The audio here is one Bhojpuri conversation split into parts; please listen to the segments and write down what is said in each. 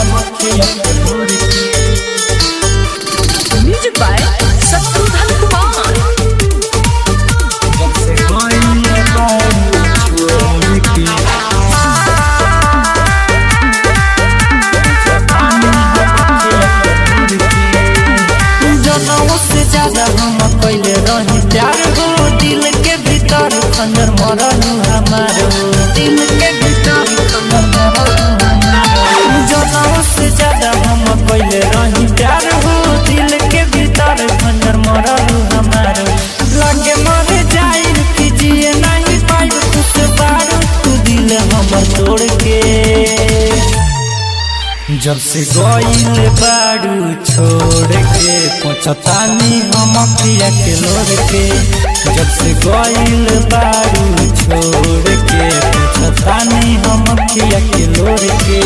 Music by Satrudhan Kumar. जनों से ज्यादा हम पहले रही प्यार हो दिल के भीतर खंजर मरल हमार हो दिल के भीतर खंजर मरल हमार जनों से ज्यादा हम पहले रही प्यार हो दिल के भीतर खंजर मरल हमार लगे मर जाई कि जिए नहीं पाई खुश बारू तू दिल हमर तोड़ के जब से गईल बारू छोड़ के पहुँचतानी हम पिया के लोर के जब से गईल बारू छोड़ के पहुँचतानी हम पिया के लोर के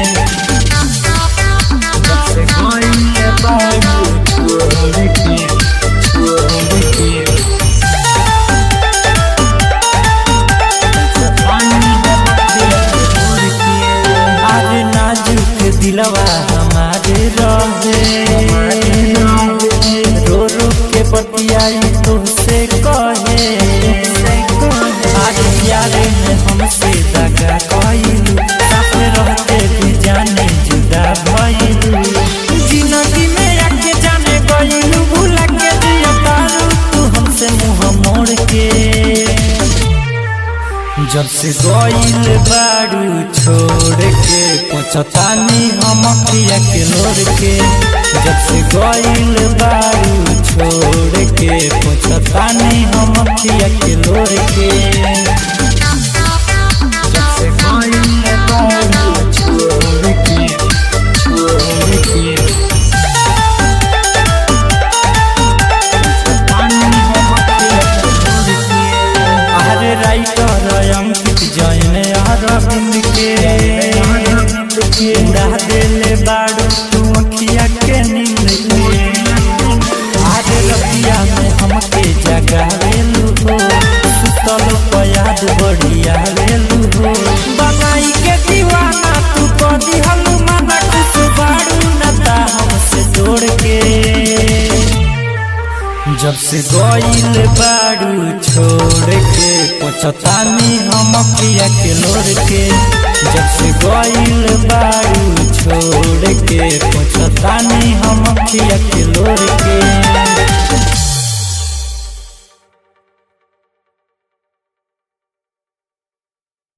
जब से गईल बारू छोड़ के छोड़ के आज नाजुक दिलवा हमारे रहे रो रो के बतियाई तुमसे कहे आज प्यारे में हमसे दगा कइलू साथ रहते भी जाने जुदा भइलू जिंदगी में आके जाने गइलू भूला के दिया तारू तू हमसे मुंह मोड़ के जब से गईल बारू छोड़ के पहुँचतानी हम पिया के लोर के जब से गईल बारू छोड़ के पहुँचतानी हम पिया के लोर के जब से गईल बारू छोड़ के छोड़ के अरे राइटर अंकित जैन अरविंद के उड़ा देले बाड़ू तू अखिया के नींद के अरे रतिया में हमके जगावेलू हो सुतल पयाद बढ़िया वेलू हो बनाई के दीवाना तू कदी हलू माना खुश बाड़ू नता हमसे जोड़ के जब से गईल बारू छोड़ के पहुँचतानी हम पिया के लोर के जब से गईल बारू छोड़ के पहुँचतानी हम पिया के लोर के